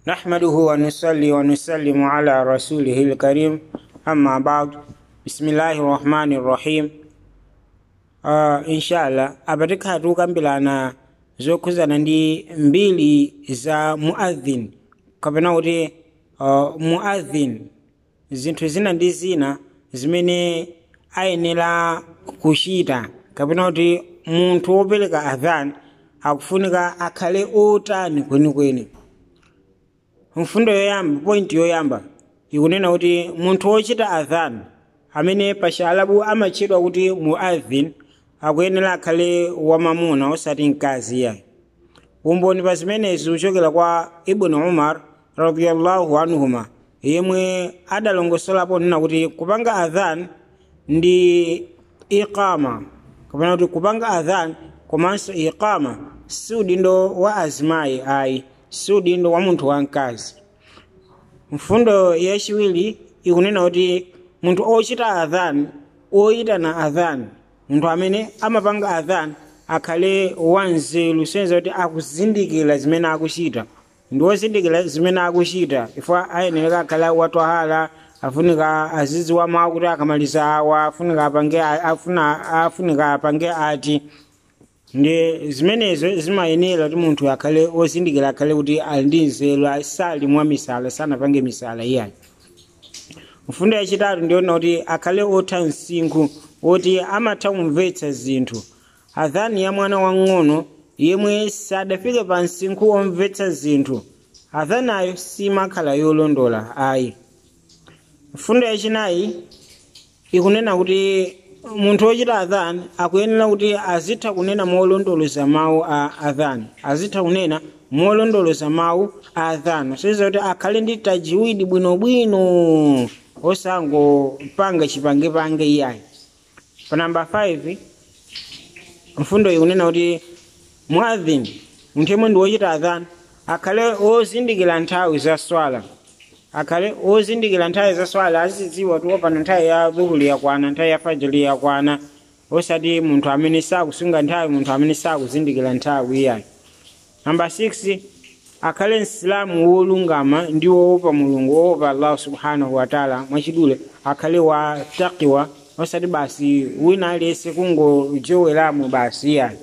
نحمده ونصلي ونسلم على رسوله الكريم أما بعد بسم الله الرحمن الرحيم uh, inshallah apatikha tukambirana zokhuzana ndi mbiri za muadhin kapena kuti uh, muadhin zinthu zina ndi zina zimene ayenera kuchita kapena kuti munthu wopereka adhan akufunika akhale otani kwenikweni mfundo yoyamba point yoyamba ikunena kuti munthu wochita adhan amene pachialabu amatchedwa kuti muadhin akuyenera akhale wamamuna osati mkazi yayi umboni pa zimenezi uchokera kwa ibnu umar radiallahu anhuma yemwe adalongosolapo nena kuti kupanga adhan ndi iqama kapena kuti kupanga adhan komanso iqama si udindo wa azimayi ayi si udindo wa munthu wamkazi mfundo yachiwiri ikunena kuti munthu ochita adhan oyitana adhan munthu amene amapanga adhan akhale wanzeru senza kuti akuzindikira zimene akuchita ndi wozindikira zimene akuchita ifo ayenera akhale watwahara afunika azidziwa mawu kuti akamaliza awa afunika apange afuna afunika apange ati ndi zimenezo zimayenera kuti munthu akhale wozindikira akhale kuti ali ndi nzeru asali mwa misala sanapange misala iyayi mfundo yachitatu ndiona kuti akhale otha msinkhu woti amatha kumvetsa zinthu adhani ya mwana wang'ono yemwe sadafike pa msinkhu omvetsa zinthu adhanayo simakhala yolondola ayi mfundo yachinayi ikunena kuti munthu wochita adhan akuyenera kuti azitha kunena molondoloza mawu a adhan azitha kunena molondoloza mawu a adhan soiza kuti akhale ndi tajiwidi bwinobwino osangopanga chipangepange iyayi pa namba 5 mfundo ikunena kuti muadhin munthu yemwe ndi wochita adhan akhale ozindikira nthawi za swala akhale ozindikira nthawi za swala azidziwa kuti wopanda nthawi ya dhuhuli yakwana nthawi ya fajiri yakwana osati munthu amene sakusunga nthawi munthu amene sakuzindikira nthawi iyayi namba 6 akhale msilamu wolungama ndi woopa mulungu woopa allahu subhanahu wataala mwachidule akhale wa takiwa osati basi wina aliyense kungojoweramo basi iyayi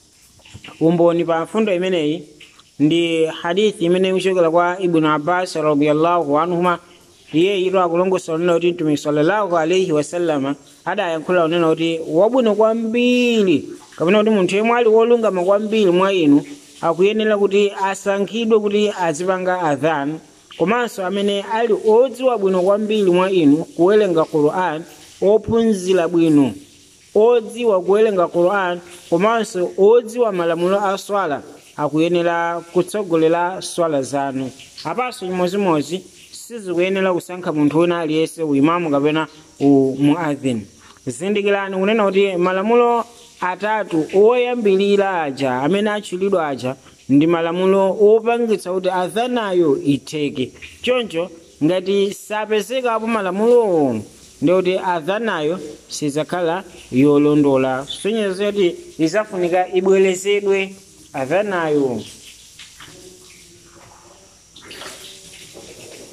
umboni pa mfundo imeneyi ndi hadithi imene ikuchokera kwa ibnu abbas radiallahu anhuma iye ito akulongosa unena kuti mtume sallallahu alaihi wasallama adayankhula unena kuti wabwino kwambiri kapena kuti munthu yemwe ali wolungama kwambiri mwa inu akuyenera kuti asankhidwe kuti azipanga adhan komanso amene ali odziwa bwino kwambiri mwa inu kuwerenga quran ophunzira bwino odziwa kuwerenga quran komanso odziwa malamulo a swala akuyenera kutsogolera swala zanu apanso chimozimozi sizikuyenera kusankha munthu wina aliyense uimamu kapena umuadhin zindikirani kunena kuti malamulo atatu oyambirira aja amene atchulidwa aja ndi malamulo opangitsa kuti adhanayo itheke choncho ngati sapezekapo malamulowo ndikuti adhanayo sizakhala yolondola sonyezo kuti izafunika ibwerezedwe adhanayo